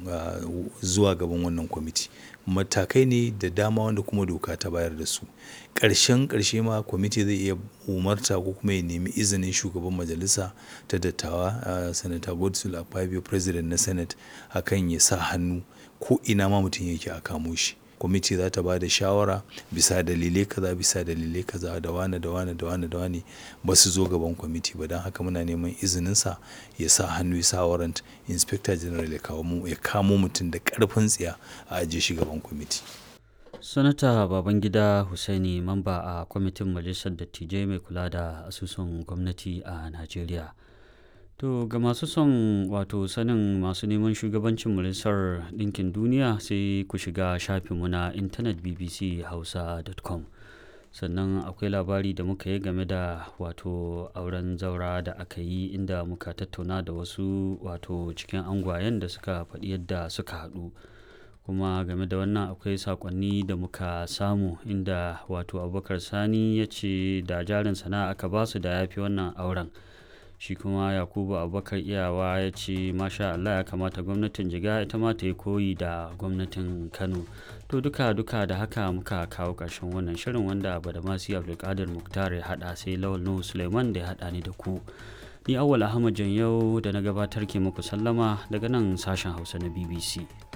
zuwa gaban wannan kwamiti matakai ne da dama wanda kuma doka ta bayar da su ƙarshen ƙarshe ma kwamiti zai iya umarta ko kuma ya nemi izinin shugaban majalisa ta dattawa sanata godswill akpabio president na senate akan ya sa hannu ko ina ma mutum yake a kamo shi kwamiti za ta ba da shawara bisa dalilai kaza bisa dalilai kaza da wane da wane da wane da wane ba su zo gaban kwamiti ba don haka muna neman izininsa ya sa hannu ya sa warrant inspector general ya kamo mutum da karfin tsiya a ajiye shi gaban kwamiti sanata babangida husaini mamba a kwamitin majalisar dattijai mai kula da asusun gwamnati a najeriya to ga masu son wato sanin masu neman shugabancin majalisar ɗinkin duniya sai ku shiga shafinmu na intanet bbchausa.com sannan akwai labari da muka yi game da wato auren zaura da aka yi inda muka tattauna da wasu wato cikin angwayen da suka faɗi yadda suka haɗu kuma game da wannan akwai sakonni da muka samu inda wato abubakar sani ya ce da jarin sana'a aka basu da ya fi wannan auren shi kuma yakubu abubakar iyawa ya ce masha allah ya kamata gwamnatin jiga ita ma ta yi koyi da gwamnatin kano to duka duka da haka muka kawo ƙarshen wannan shirin wanda badamasi abdulkadir muktar ya haɗa sai lawal nuhu suleiman da ya haɗa ni da ku ni awwal ahmad yau da na gabatar ke muku sallama daga nan sashen hausa na bbc